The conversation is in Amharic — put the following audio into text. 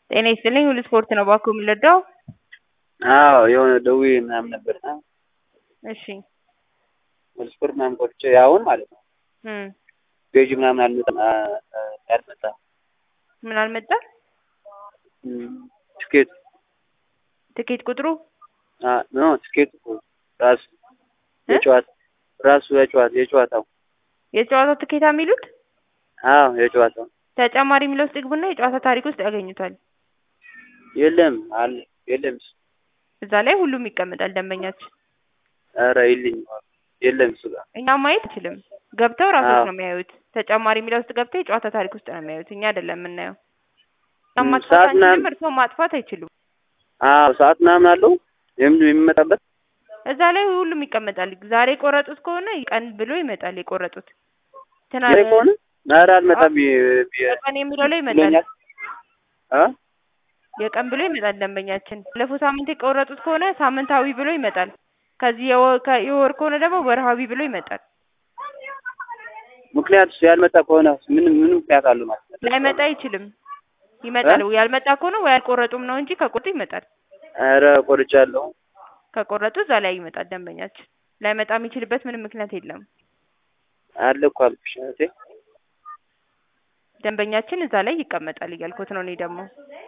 ጤና ይስጥልኝ ሁሉ ስፖርት ነው እባክዎ የምንረዳው? አዎ የሆነ ደውዬ ምናምን ነበርና እሺ ሁሉ ስፖርት ምናምን ቆርጬ አሁን ማለት ነው እም ገዢ ምናምን አልመጣም አልመጣም ምን አልመጣም? እም ትኬት ትኬት ቁጥሩ አ ኖ ትኬት ራሱ የጨዋታ ራሱ የጨዋታ የጨዋታው የጨዋታው ትኬታ የሚሉት አዎ የጨዋታው ተጨማሪ የሚለው ውስጥ ይግቡና የጨዋታ ታሪክ ውስጥ ያገኙታል። የለም አለ የለም እሱ እዛ ላይ ሁሉም ይቀመጣል ደንበኛችን። ኧረ የለኝም የለም እሱ ጋር እኛ ማየት አንችልም። ገብተው ራሶት አዎ። ነው የሚያዩት። ተጨማሪ የሚለው ውስጥ ገብተው የጨዋታ ታሪክ ውስጥ ነው የሚያዩት። እኛ አይደለም የምናየው። እኛ እም ማጥፋት ሰዓት አንችልም፣ ምናምን እርስዎ ማጥፋት አይችሉም። አዎ ሰዓት ምናምን አለው የም የሚመጣበት እዛ ላይ ሁሉም ይቀመጣል። ዛሬ የቆረጡት ከሆነ ቀን ብሎ ይመጣል የቆረጡት። ዛሬ ትናንት ከሆነ ኧረ አልመጣም ቢ- ቢ- የቀን የሚለው ላይ ይመጣል። ብሎኛል አ የቀን ብሎ ይመጣል ደንበኛችን። ባለፈው ሳምንት የቆረጡት ከሆነ ሳምንታዊ ብሎ ይመጣል። ከዚህ የወ- ከ- የወር ከሆነ ደግሞ ወርሃዊ ብሎ ይመጣል። ምክንያት ያልመጣ ከሆነ ምን ምን ምክንያት አለው ማለት ነው? ላይመጣ አይችልም። ይመጣል። ያልመጣ ከሆነ ወይ አልቆረጡም ነው እንጂ ከቆረጡ ይመጣል። ኧረ ቆርጫለሁ። ከቆረጡ እዛ ላይ ይመጣል ደንበኛችን። ላይመጣ የሚችልበት ምንም ምክንያት የለም። አለ እኮ አልኩሽ እህቴ። ደንበኛችን እዛ ላይ ይቀመጣል እያልኩት ነው እኔ ደግሞ